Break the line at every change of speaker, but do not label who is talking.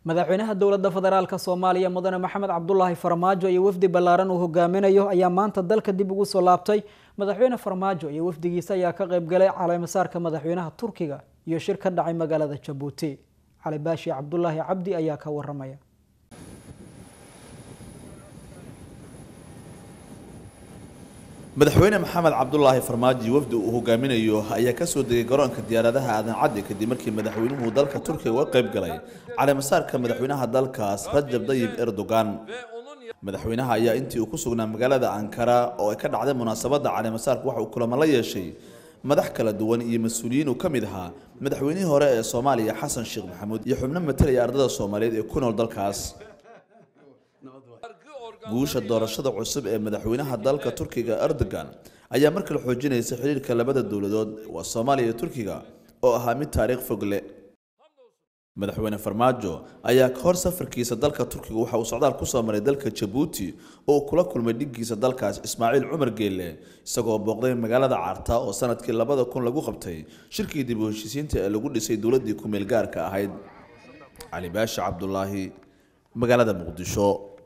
madaxweynaha dowladda federaalk soomaaliya mudane maxamed cabdulaahi farmaajo iyo wafdi ballaaran uu hogaaminayo ayaa maanta dalka dib ugu soo laabtay madaxweyne farmaajo iyo wafdigiisa ayaa ka qaybgalay caleemasaarka madaxweynaha turkiga iyo shir ka dhacay magaalada jabuuti cali baashi cabdulaahi cabdi ayaa ka waramaya
madaxweyne maxamed cabdulaahi farmaajo wafdi uu hogaaminayo ayaa kasoo degay garoonka diyaaradaha aadan caddi kadib markii madaxweynuhu dalka turkiga uga qayb galay caleemasaarka madaxweynaha dalkaas rajab dayib erdogan madaxweynaha ayaa intii uu ku sugnaa magaalada ankara oo ay ka dhacday munaasabadda caleemasaarka waxa uu kulamo la yeeshay madax kala duwan iyo mas-uuliyiin uu ka mid ahaa madaxweynihii hore ee soomaaliya xasan sheekh maxamuud iyo xubno matalaya ardada soomaaliyeed ee ku nool dalkaas guusha doorashada cusub ee madaxweynaha dalka turkiga erdogan ayaa mar kale xoojinaysa xiriirka labada dowladood waa soomaaliya iyo turkiga oo ahaa mid taariikh fog leh madaxweyne farmaajo ayaa ka hor safarkiisa dalka turkiga waxa uu socdaal kusoo maray dalka jabuuti oo uu kula kulmay dhiggiisa dalkaas ismaaciil cumar geelle isagoo booqday magaalada carta oo sanadkii labada kun lagu qabtay shirkii dib u heshiisiinta ee lagu dhisay dowladdii ku-meel gaarka ahayd cali baashi cabdulaahi magaalada muqdisho